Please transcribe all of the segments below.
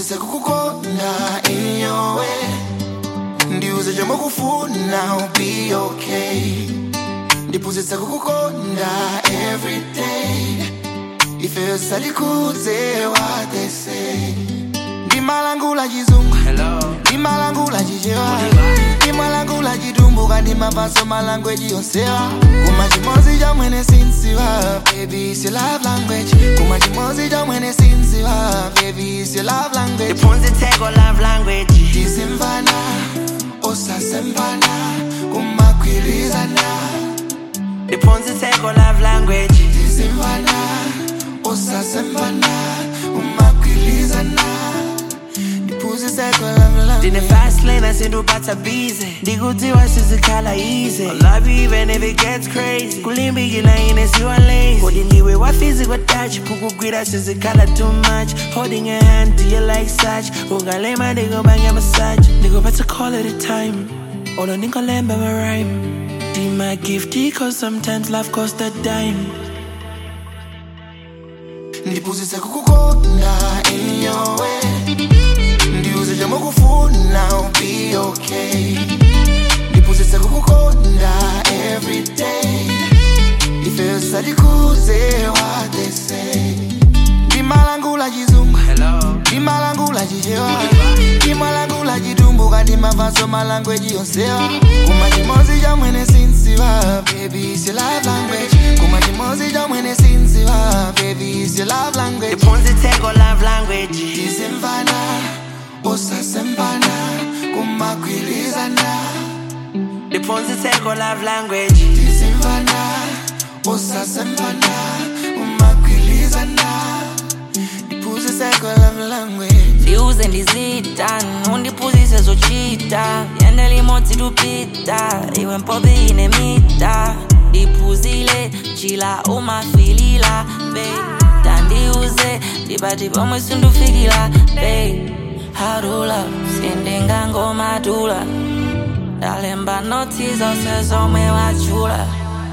ndiphunzitse kukukonda in your way ndiuze chomukufuna will be okay ndiphunzitse kukukonda every day ife salikuze what they say ndimalangula chizungu Hello. ndimalangula chichewa ndimalangula chitumbuka ndimavaso malangweji yonsewa kuma chimozi chamwene sinsiwa baby is your love language kuma chimozi chamwene sinsiwa baby is your love language Ndiphunzitse ko love language. tisimvana osasempana kumagwirizana Ndiphunzitse ko love language. tisimvana osasempana kumagwirizana ndiphunziseko Ndine fast lane asinduphatha busy ndikutiwa sizikhala easy I love you even if it gets crazy kulimbikila ine siwa lazy kodi ndiwe wafizi kwatouch kukugwira sizikhala too much holding your hand do you like such ungalema ndikubanga massage ndikuphatha call at a time olo ndingolemba ma rhyme Be my gift cause sometimes life cost a dime ndiphunzitse kukukonda in your way ndiuze chomukufuna will be okay ndiphunzitse kukukonda every day ife salikuze what they say ndimalangula chizungu Hello. ndimalangula chichewa ndimalangula chitumbuka ndimavaso malangweji yonsewa kuma chimozi chamwene sinsiwa baby is your love language kuma chimozi chamwene sinsiwa baby is your love language ndiphunzitse ko love language tisimvana usasempana kumagwirizana ndiphunzitse ko love language tisimvana usasempana kumagwirizana ndiphunziseko love language ndiuze ndizita undiphunzise zochita yende limodzi tupita iwe mpobe ine mita ndiphuzile chila umafilila be tandiuze ndipati pomwe sindufikila be harula sindingangomadula ndalemba notsi zonse zomwe wachula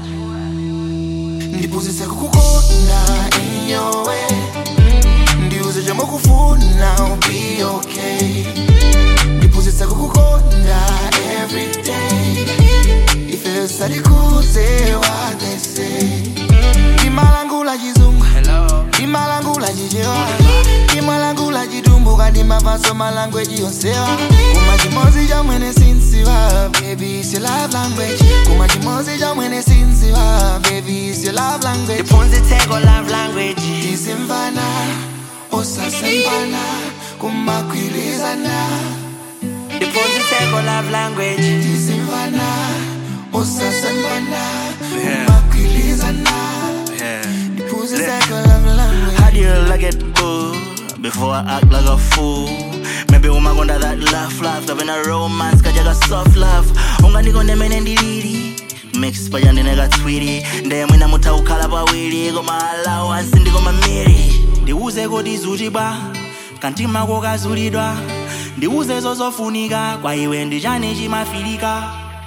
ndiphunzitse kukukonda in your way ndiuze chomukufuna will be okay ndiphunzitse kukukonda every day ife salikuze what they say ndimalangula chizungu Hello. ndimalangula chichewa ndimalangula chitumbuka ndimavaso malangweji yonsewa kuma chimozi chamwene sinsiwa baby is your love language kuma chimozi chamwene sinsiwa baby is your love language ndiphunzitse ko love language tisimvana usasempana kumagwirizana ndiphunzitse ko love language tisimvana usasempana kumagwirizana ndiphunziseko love language How do you like it, boo? Before I act like a fool. Maybe woman gonna that laugh, laugh. Having a romance, kajaga soft laugh. Unga niko nemene ndilili. Mix paya ndineka twiri. Ndiye mwina mutaukhala pawiri. Koma allowance ndiko mamiri. Ndiuze kodi zuchibwa. Kantima kokazulidwa. Ndiuze zozofunika. Kwa iwe ndichani chimafirika.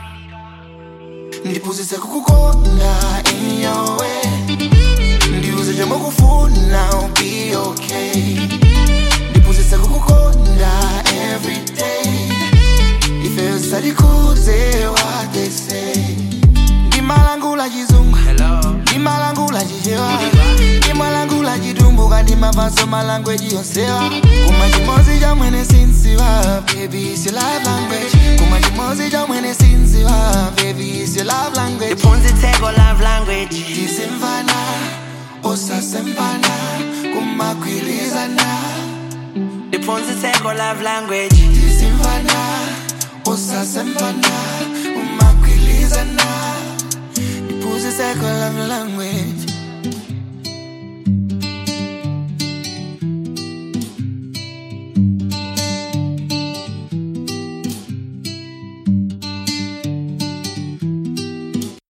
ndiphunzitse kukukonda in your way ndiuze chomukufuna will be okay ndiphunzitse kukukonda every day ife salikuze what they say ndimalangula chizungu Hello. ndimalangula chichewa ndimalangula chitumbuka ndimavaso malangweji yonsewa kuma chimozi chamwene sinsiwa baby is your love language kuma chimozi chamwene sinsiwa baby is your love language ndiphunzitse ko love language tisimvana usasempana kumagwirizana ndiphunzitse ko love language tisimvana usasempana kumagwirizana